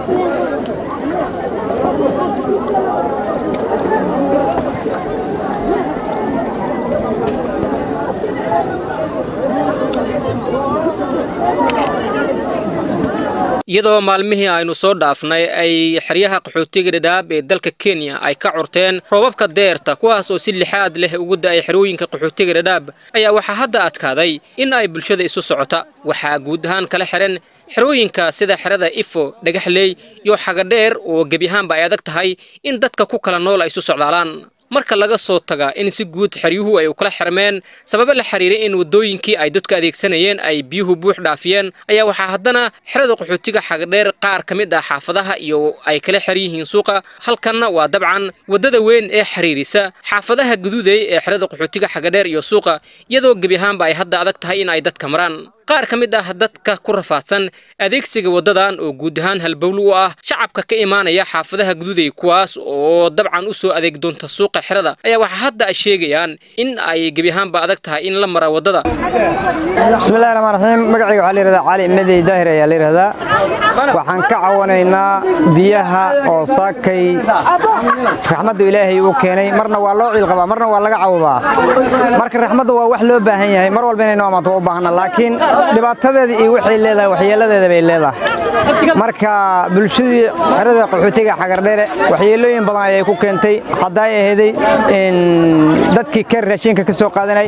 iyadoo maalmihii aynu soo dhaafnay ay xeryaha qaxootiga dhadhaab ee dalka kenya ay ka curteen roobabka deerta kuwaas oo si lixaad leh ugu da'ay xerooyinka qaxootiga dhadhaab ayaa waxaa hadda adkaaday in ay bulshada isu socota waxaa guud ahaan kala xihan xerooyinka sida xerada ifo dhagaxley iyo xagadheer oo gebi ahaanba ay adag tahay in dadka ku kala nool ay isu socdaalaan marka laga soo taga in si guud xeryuhu ay u kala xirmeen sababa la xiriiray in waddooyinkii ay dadku adeegsanayeen ay biyuhu buux dhaafiyeen ayaa waxaa haddana xerada qaxootiga xagadheer qaar ka mid ah xaafadaha iyo ay kala xer yihiin suuqa halkanna waa dabcan waddada weyn ee xiriirisa xaafadaha guduudey ee xerada qaxootiga xagadheer iyo suuqa iyadoo gebi ahaanba ay hadda adag tahay in ay dadka maraan qaar ka mid ah dadka ku rafaadsan adeegsiga waddadan oo guud ahaan halbowlo u ah shacabka ka imaanaya xaafadaha guduudey kuwaas oo dabcan u soo adeeg doonta suuqa xerada ayaa waxaa hadda ay sheegayaan in ay gebi ahaanba adag tahay in la mara waddada bismillahi raxmaan raxiim magacayga waxaa la yidhahdaa cali medey daahir ayaa la yidhahdaa waxaan ka cawanaynaa biyaha oo saakay raxmaddu ilaahay uu keenay marna waa loo ciilqabaa marna waa laga cawdaa marka raxmaddu waa wax loo baahan yahay mar walba inaynu amaato u baahna laakiin dhibaatadeeda iyo waxay leedahay waxyeeladeeda bay leedahay marka bulshadii xerada qaxootiga xagardheere waxyeelooyin badan ayay ku keentay haddaa aheeday dadkii ka raashinka ka soo qaadanay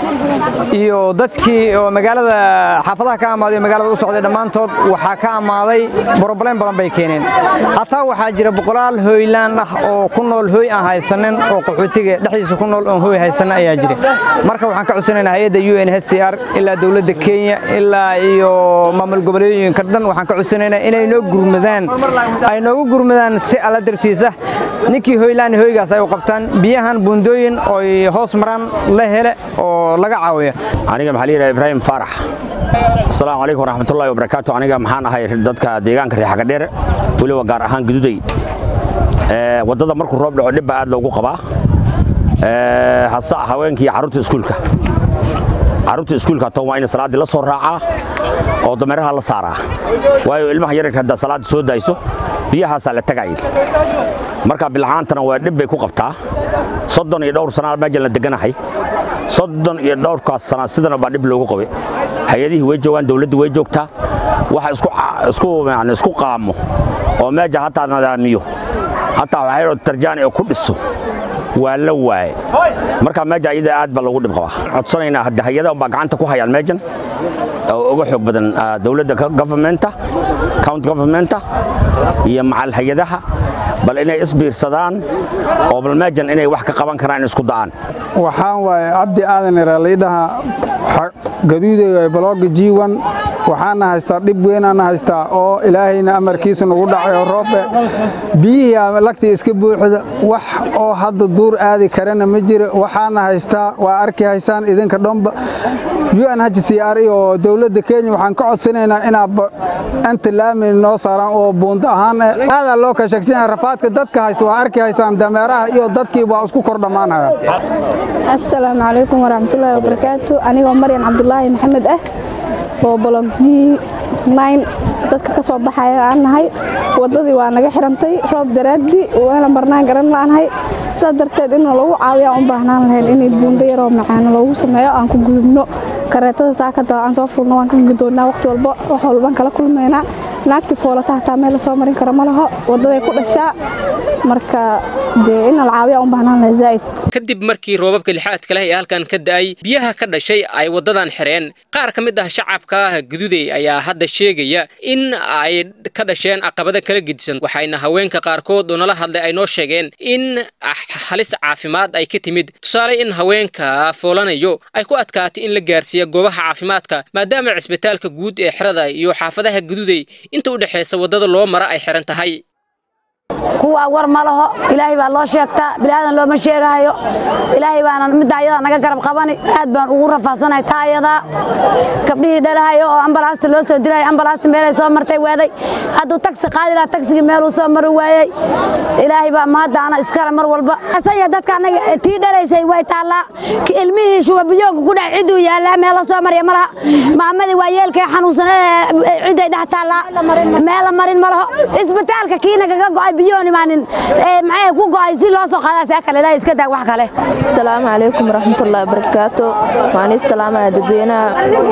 iyo dadkii oo magaalada xaafadaha ka amaaday oo magaalada u socday dhammaantood waxaa ka amaaday broblem badan bay keeneen hataa waxaa jira boqolaal hooylaan ah oo ku nool hooy aan haysanin oo qaxootiga dhexdiisa ku nool oon hooy haysanin ayaa jira marka waxaan ka cusanaynaa hay-adda u n h c r ilaa dowladda kenya ilaa iyo maamul goboleedooyinka dhan waxaan ka cusanaynaa inay noo gurmadaan ay noogu gurmadaan si alla dartiisa ninkii hoylaan hoygaas ay u qabtaan biyahan buundooyin ooy hoos maraan la hele oo laga caawiyo aniga maxaa layidhaha ibraahim faarax asalaamu calaykum waraxmatullahi wabarakaatu aniga maxaan ahay dadka deegaanka reexagadheer weliba gaar ahaan gududay waddada markuu roob dhaco dhib baa aad loogu qabaa hasa haweenkii iyo carruurta iskuulka carruurta iskuulka tan waa in salaaddii la soo raacaa oo dameeraha la saaraa waayo ilmaha yararka haddaa salaadda soo daayso biyahaasaa la tagay marka bilcaantana waa dhib bay ku qabtaa soddon iyo dhowr sanaa meejan la deganahay soddon iyo dhowrkaas sana sidana baa dhib loogu qabay hay-adihii way joogaan dawladdu way joogtaa waxa isku qaamo oo meeja hataa nadaamiyo hataa waxaydhoo tarjaani oo ku dhiso waa la waaye marka meeja iyada aad baa loogu dhib qabaa codsanaynaa hadda hay-ada baa gacanta ku hayaan meejan oo uga xoog badan dawladda governmenta county governmenta iyo macal hay-adaha bal inay isbiirsadaan oo bal meejan inay wax ka qaban karaan isku da'aan waxaan waaye cabdi aadan iraliidhaha gaduudeyga balooga jiiwan waxaana haystaa dhib weynaana haystaa oo ilaahayna amarkiisa nagu dhacayo roobe biyihii lagtii iska buuxda wax oo hadda duur aadi karana ma jira waxaana haystaa waa arki haysaan idinka dhomba un h c r oo dowladda kenya waxaan ka codsanaynaa inaad anta laami noo saaraan oo buundo ahaan aadaa loo ka sheegsan rafaadka dadka haysta waa arki haysaan dameeraha iyo dadkii waa isku kor dhammaanaya assalaamu calaykum waraxmatullaahi wabarakaatu anigoo maryan cabdulaahi maxamed ah oo bologii nine dadka ka soo baxaya aan nahay waddadii waa naga xirantay roob daraaddii waana marnaan garan la'anahay sidaas darteed in lagu caawiyaa u baahnaan lahayn inay buundo yaroo macaano loogu sameeyo aan ku gudubno kareetada saakada aan soo fulno waan ka gudoonnaa waqti walba wax walbaan kala kulmaynaa naagtii foolata hataa meel lasoo marin karo ma laho waddaday ku dhashaa marka dee in la caawiyaa u baahnaan lahay zaa'id kadib markii roobabka lixaadka leh ee halkan ka da'ay biyaha ka dhashay ay waddadan xireen qaar ka mid ah shacabka gududey ayaa hadda sheegaya in ay ka dhasheen caqabada kala gedisan waxayna haweenka qaarkood oo nala hadlay ay noo sheegeen in halis caafimaad ay ka timid tusaale in haweenka foolanayo ay ku adkaatay in la gaarsiiya goobaha caafimaadka maadaama cisbitaalka guud ee xerada iyo xaafadaha gududey inta u dhexaysa waddada loo mara ay xiran tahay kuwa war ma laho ilaahay baa loo sheegtaa bilaadan looma sheegahayo ilaahay baana midda ayadaa naga garab qabani aad baan ugu rafaasanahay taa ayadaa gabdhihii dhalahayo oo ambalaasta loo soo diraya ambalaasta meelay soo martay waaday hadduu tagsi qaadi lahaa tagsigii meeluu soo mari waayey ilaahay baa mahaddaana iskale mar walba asaya dadka annaga tii dhalaysay way taallaa ilmihii shubabiyoonka ku dhex cidduu yaallaa meel la soo marya ma laha maamadii waa yeelkay xanuunsanee cidday dhex taallaa meela marin ma laho isbitaalka kiina kaga go'ay biyoon imaanin maxay ku go'ay si loo soo qaadaa saa kale ilaahay iska daag wax kale asalaamu calaykum waraxmatullaahi wabarakaatu waan ii salaamaya dadweynaha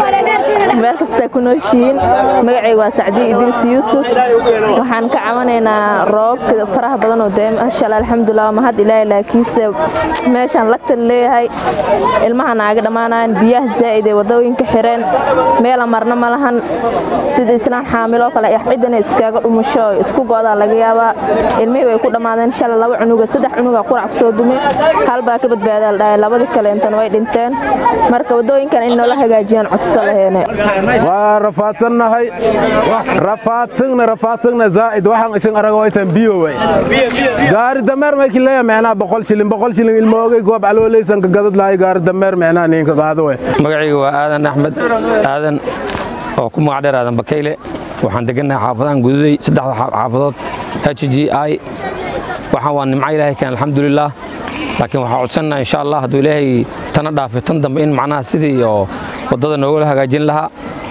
meel kastaa ku nooshihiin magacayga waa sacdiye idriis yuusuf waxaan ka cabanaynaa roobabka faraha badan oo dee maasha allah alxamdulilah mahad ilaahay laakiinse meeshaan lagtan leeyahay ilmaha naaga dhammaanayaan biyaha zaa'id ee wadooyinka xireen meela marna ma lahan sida islaan xaamiloo kale ciddana iskaaga dhumusho oo isku go'daa laga yaabaa ilmihii way ku dhammaadeen shalay laba cunuga saddex cunuga qurac kusoo dume hal baa ka badbaadaa la dhahay labadii kale intana way dhinteen marka wadooyinkan in noola hagaajiyaan codso laheene waa rafaadsannahay rafaadsigna rafaadsigna zaa'id waxaan isin arago itan biyo way gaari dameer mayki leeya meenaa boqol shilin boqol shilin ilmoogay goob caloolaysan ka gadad lahay gaari dameer meenaa ninka qaado way magacayga waa aadan axmed aadan oo ku magac dheer aadan bakayle waxaan degannahay xaafadahan gududay saddexda xaafadood h g i waxaan waa nimco ilaahay keen alxamdulilah laakiin waxaa codsannaha insha allah hadduu ilaahay tana dhaafay tan dambe in macnaha sidii oo waddada noogala hagaajin lahaa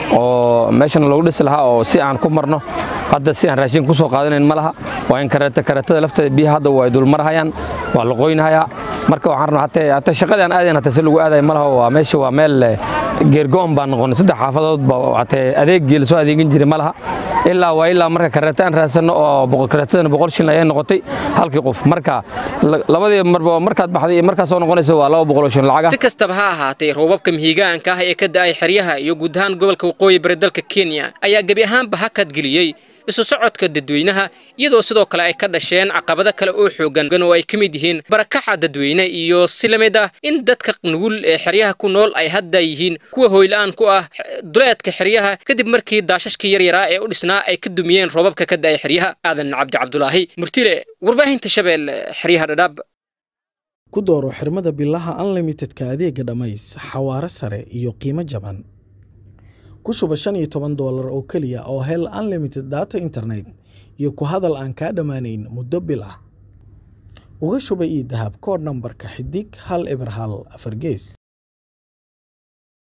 oo meeshana loogu dhisi lahaa oo si aan ku marno hadda si aan raashin ku soo qaadanayn ma laha waa in karatada lafteeda biyaha hadda waa dulmarhayaan waa la qoynhayaa marka waxaan rabnaa hatee hata shaqadii aan aadayn hata si lagu aadayo ma laha waa meesha waa meel geergo'on baan noqonay saddex xaafadood ba hatee adeeggii lasoo adeegin jiray ma laha ilaa waa ilaa marka kareeta aan raadsanno oo kareetadana boqol shilin ayay noqotay halkii qof marka labadii marba markaad baxday iyo markaad soo noqonaysa waa laba boqol oo shilin lacaga si kastaba ha ahaatee roobabka mihigaanka ah ee ka da'ay xeryaha iyo guud ahaan gobolka waqooyi bari dalka kenya ayaa gebi ahaanba hakad geliyey isu socodka dadweynaha iyadoo sidoo kale ay ka dhasheen caqabado kale oo xoogan oo ay ka mid yihiin barakaxa dadweyne iyo si la mid ah in dadka nugul ee xeryaha ku nool ay hadda yihiin kuwa hoyla'aan ku ah duleedka xeryaha kadib markii daashashkii yaryaraa ee u dhisnaa ay ka dumiyeen roobabka ka da'ay xeryaha aadan cabdi cabdulaahi murtile warbaahinta shabeelle xeryaha dhadhaab ku dooro xirmada bilaha unlimitedka adeega dhammays xawaare sare iyo qiimo jaban ku shuba shan iyo toban doolar oo keliya oo hel unlimited data internet iyo ku hadal aan kaa dhammaanayn muddo bil ah uga shuba io dahab koodh nambarka xidig hal eber hal afar gees